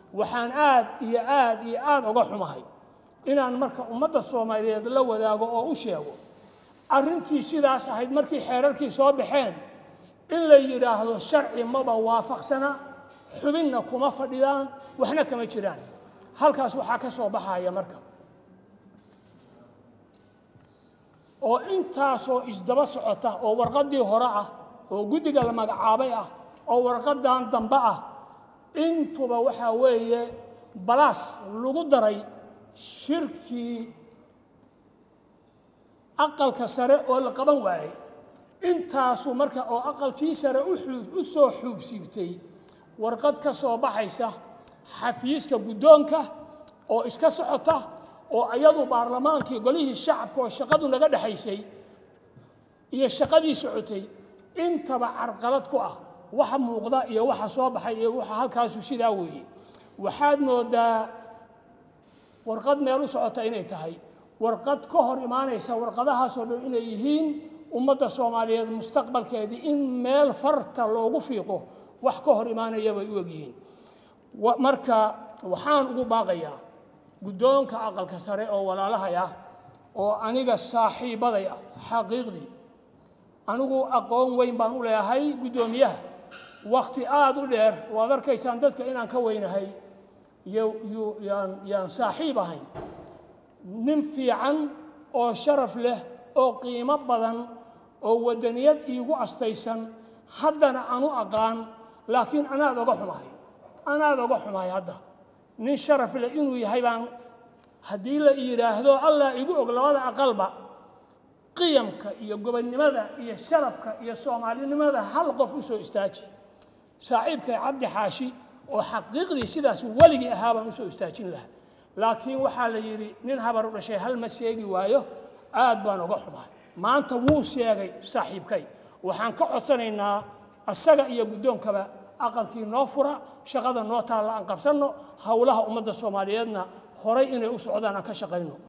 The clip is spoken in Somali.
waxaan aad iyo aad iyo aad uga xumahay inaan marka ummadda soomaaliyeed la wadaago oo u sheego arrintii sidaas ahayd markii xeerarkii soo baxeen in la yidhaahdo sharci maba waafaqsana xubinna kuma fadhidaan waxna kama jiraan halkaas waxaa ka soo baxaya marka oo intaasoo isdaba socota oo warqaddii hore ah oo guddiga la magacaabay ah oo warqaddan dambe ah intuba waxaa weeye balaas lagu daray shirkii aqalka sare oo la qaban waayey intaasu marka oo aqalkii sare u soo xuubsiibtay warqad ka soo baxaysa xafiiska guddoonka oo iska socota oo iyadu baarlamaankii golihii shacabka oo shaqadu naga dhexaysay iyo shaqadii socotay intaba carqalad ku ah waxa muuqda iyo waxa soo baxay iyo waxa halkaasu sidaa weeye waxaad moodaa warqad meel u socota inay tahay warqad ka hor imaanaysa warqadahaasoo dhan inay yihiin ummadda soomaaliyeed mustaqbalkeedii in meel farta loogu fiiqo wax ka hor imaanaya bay u egyihiin marka waxaan ugu baaqayaa guddoonka aqalka sare oo walaalahay ah oo aniga saaxiibaday ah xaqiiqdii anigu aqoon weyn baan u leeyahay guddoomiyaha wakhti aada u dheer waad arkaysaan dadka inaan ka weynahay yaan saaxiib ahayn nin fiican oo sharaf leh oo qiimo badan oo waddaniyad iigu astaysan haddana anu aqaan laakiin anaad oga xumahay anaad oga xumahay hadda nin sharaf leh inuu yahay baan haddii la yidhaahdo allah igu og labada aqalba qiyamka iyo gobonnimada iyo sharafka iyo soomaalinimada hal qof u soo istaaji saaxiibkay cabdi xaashi oo xaqiiqdii sidaas weligii ahaa baan usoo istaajin lahaa laakiin waxaa la yidhi nin habar u dhashay hal ma sheegi waayo aad baan oga xumahay maanta wuu sheegay saaxiibkay waxaan ka codsanaynaa asaga iyo guddoonkaba aqalkii noo fura shaqada noo taalla aan qabsanno howlaha ummadda soomaaliyeedna horay inay u socdaan aan ka shaqayno